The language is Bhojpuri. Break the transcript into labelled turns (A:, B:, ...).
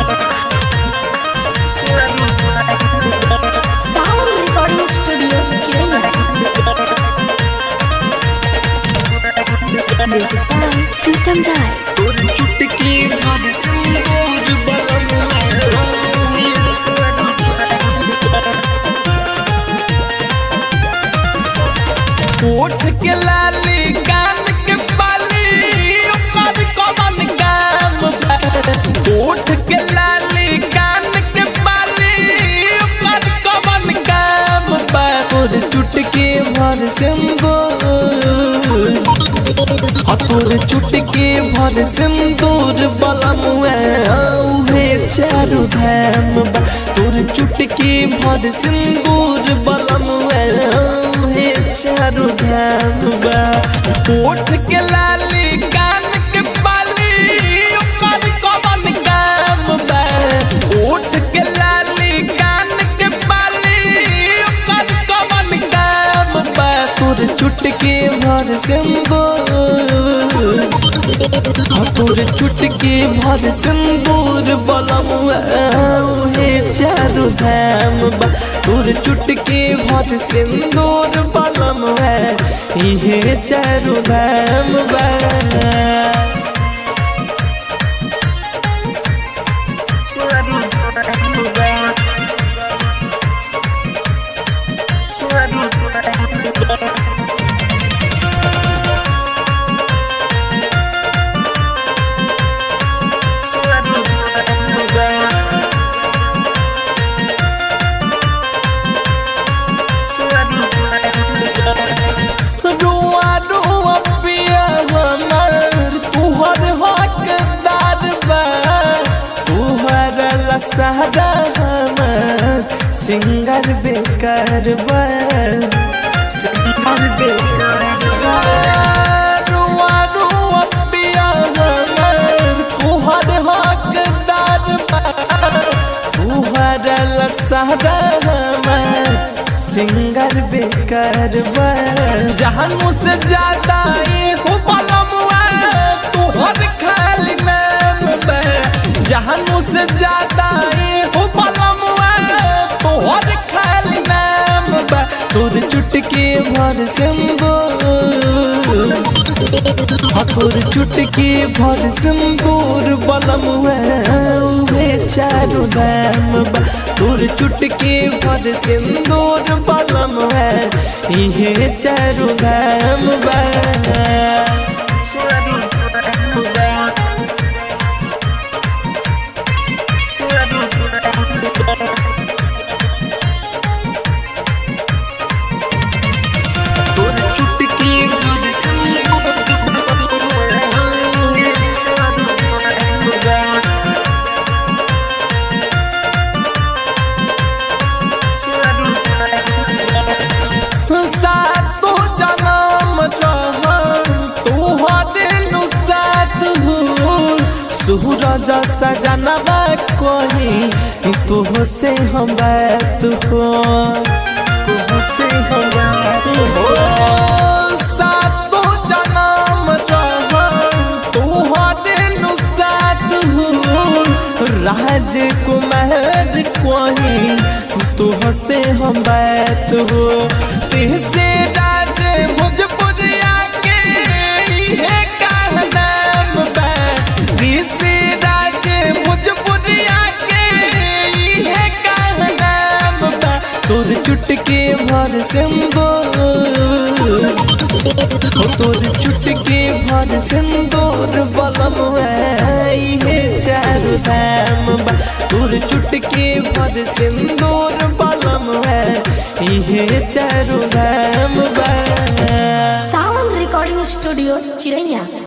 A: Sound Recording Studio, Chiraiya. Music by Pritam Rai.
B: तोर चुटकी भर सिंदूर ओठ के लाली कान के बाली ओकर कमन काम बा। ओठ के लाली कान के बाली ओकर कमन काम बा तोर चुटकी भर सिंदूर आ तोर चुटकी भर सिंदूर बलम औहे चारू धाम बा तोर चुटकी भर सिंदूर बलम औहे चारू धाम बा ओठ के लाली कान के बाली ओकर कमन काम बा ओठ के लाली कान के बाली ओकर कमन काम बा तोर चुटकी भर सिंदूर हाँ, तोर चुटकी भर सिंदूर बलम हे चारू धाम बा तोर चुटकी भर सिंदूर बलम है इहे चारू धाम बा रुआ रुआ पिया हमर तुहर हकदार बा तुहर लसहरा हमर सिंगर बेकार बा सिंगर बेकार बा रुआ रुआ पिया हमर तुहर हकदार बा तुहर लसहरा हमर सिंगर बेकार बा जहान मुझसे ज्यादा ये हो पलमुआ तुहर खाली नाम बा जहान मुझसे ज्यादा ये हो पलमुआ तुहर खाली नाम बा तोर चुटकी भर सिंदूर हाँ, तोर चुटकी भर सिंदूर बलम उहे चारू दाम बा तोर चुटकी भर सिंदूर बलम है इहे चारू दाम बा तोर चुटकी भर सिंदूर सातो जनम रहम तोहरे नु साथ हो सूरज सजनवा कही तुह से हम बात हो तुह से हम बात हो सातो जनम रहम तोहरे नु साथ हो राजकुमार कही तुह से हम बात हो तुहसे राज भोजपुरिया के इहे कहनाम बा तुहसे राज भोजपुरिया के इहे कहनाम बा तोर चुटकी भर सिंदूर ओ तोर चुटकी भर सिंदूर बलम इहे चारू धाम बा तोर चुटकी भर सिंदूर बलम इहे चारू धाम बा
A: Sound Recording Studio, Chiraiya.